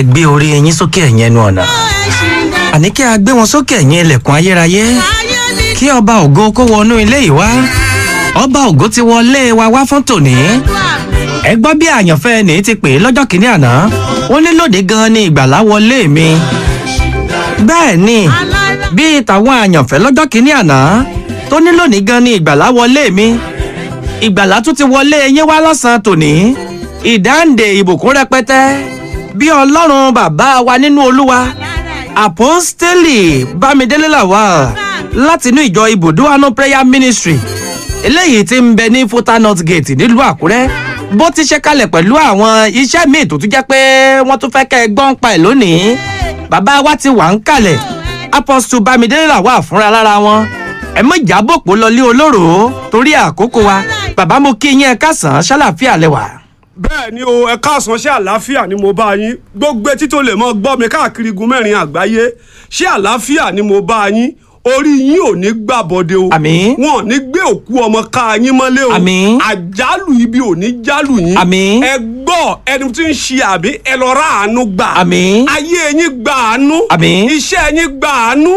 ẹ gbé orí yín sókè ẹ̀yìn ẹnu ọ̀nà àní kí a gbé wọn sókè ẹ̀yìn ilẹ̀kùn ayérayé kí ọba ògo kó wọnú ilé yìí wá ọba ògo ti wọlé wa wá fún tòní ẹ gbọ́ bí àyànfẹ́ ní ti pè é lọ́jọ́ kìíní àná ó ní lóde gan ni ìgbàlá wọlé mi bẹ́ẹ̀ ni bíi tàwọn àyànfẹ́ lọ́jọ́ kìíní àná tó ní lónìí gan ni ìgbàlá wọlé mi ìgbàlá tún ti wọlé yín wá lọ́sàn-án tòní ìdáǹdè ìbùkún rẹpẹtẹ bí ọlọ́run bàbá wa nínú olúwa àpọ́stélì bámidélé làwà látinú ìjọ ibùdó àánú prayer ministry eléyìí ti ń bẹ ní fúta north gate nílùú àkúrẹ́ bó ti ṣe kalẹ̀ pẹ̀lú àwọn iṣẹ́ míì tó tún jẹ́ pé wọ́n tún fẹ́ kẹ́ ẹ gbọ́n pa ẹ̀ lónìí bàbá wa ti wà ń kalẹ̀ apostle bámidélé làwà fúnra lára wọn ẹ mọ ìjábòpọ̀ lọlé olóró torí àkókò wa bàbá mo kí yín ẹ kásán ṣàlàfíà lẹwà. bẹ́ẹ̀ ni o ẹ káàsán ṣé àlàáfíà ni mo bá yín gbogbo etí tó lè mọ gbọ́ mi káàkiri igun mẹ́rin àgbáyé ṣé àlàáfíà ni mo bá yín orí yín ò ní gbàbọdé o Àmín. wọn ò ní gbé òkú ọmọ ká yín mọ́lé o Àmín. àjálù ibi ò ní jálù yín Àmín. ẹ gbọ́ ẹni tí ń ṣe àbí ẹ lọ ra àánú gbà Àmín. ayé yín gbà àánú Àmín. iṣẹ́ yín gbà àánú